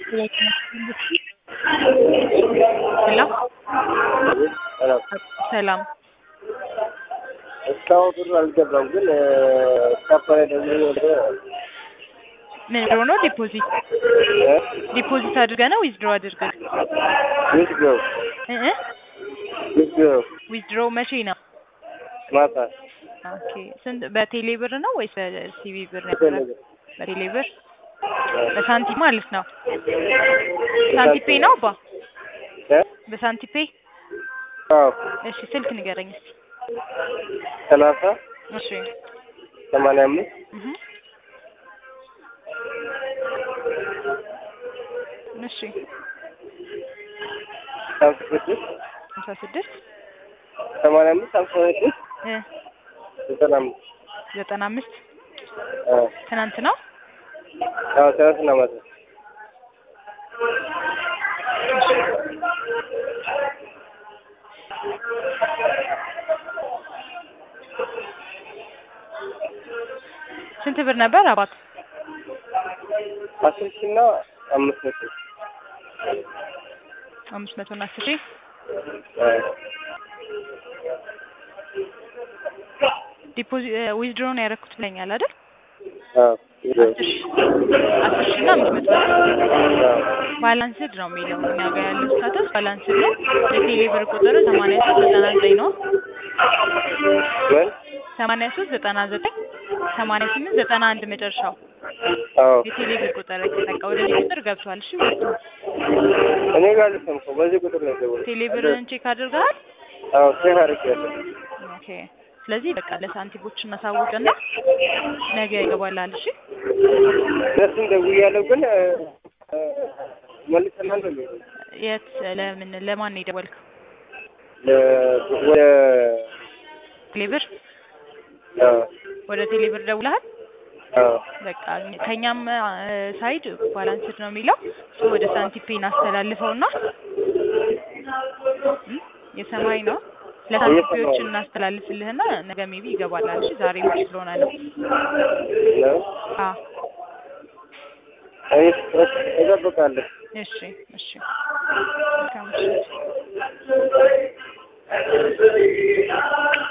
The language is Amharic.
ሄሎ ሰላም ሰላም እስካሁን ብሩ አልገባም፣ ግን ካፓላ ደግሞ ወደ ምን ብሎ ነው ዲፖዚት ዲፖዚት አድርገ ነው ዊዝድሮ አድርገ ዊዝድሮ እ እ ዊዝድሮ ዊዝድሮ መቼ ነው? ማታ ኦኬ ስንት በቴሌ ብር ነው ወይስ በሲቢ ብር ነው? በቴሌ ብር። በቴሌ ብር በሳንቲም ማለት ነው። ሳንቲፔ ነው አባ እ በሳንቲፔ አዎ እሺ ስልክ ንገረኝ እስኪ ሰላሳ እሺ ሰማንያ አምስት እህ እሺ ሀምሳ ስድስት ሃምሳ ስድስት ሰማንያ አምስት ሀምሳ ስድስት እ ዘጠና አምስት ዘጠና አምስት አዎ ትናንት ነው። አዎ ትናንትና ማታ ስንት ብር ነበር አባት? አስር ሺህ እና አምስት መቶ አምስት መቶ እና አስር ሺህ አዎ ዲፖዚት ዊዝድሮ ነው ያደረኩት ብለኛል አይደል? አዎ አስር ሺህ አስር ሺህ እና አምስት መቶ አይደል? አዎ ባላንስድ ነው የሚለው እኛ ጋር ያለው ስታተስ ባላንስድ ነው። የቴሌ ብር ቁጥር ሰማንያ ሶስት ዘጠና ዘጠኝ ነው። ምን ሰማንያ ሶስት ዘጠና ዘጠኝ ሰማንያ ስምንት ዘጠና አንድ መጨረሻው አዎ የቴሌ ብር ቁጥር በቃ ወደዚህ ቁጥር ገብቷል። እሺ ወጥቶ እኔ ጋር አልሰም እኮ በዚህ ቁጥር ነው የደወልኩት። ቴሌ ብርን ቼክ አድርገሃል? አዎ ቼክ አድርጌያለሁ። ኦኬ ስለዚህ በቃ ለሳንቲሞች እናሳውቅና ነገ ይገባላል። እሺ እነሱም ደውያለሁ፣ ግን መልሰናል ነው የሚሉት። የት ለምን ለማን ነው የደወልከው? ለ- ወደ ቴሌ ብር አዎ ወደ ቴሌ ብር ደውለሃል? አዎ በቃ ከኛም ሳይድ ባላንስድ ነው የሚለው እሱ ወደ ሳንቲፔ እናስተላልፈውና እም፣ የሰማይ ነው ለሳንቲፔዎች እናስተላልፍልህና ነገ ሜቢ ይገባላል። እሺ ዛሬ ውጭ ስለሆነ ነው። ነው አዎ እኔ እጠብቃለሁ። እሺ እሺ መልካም ምሽት።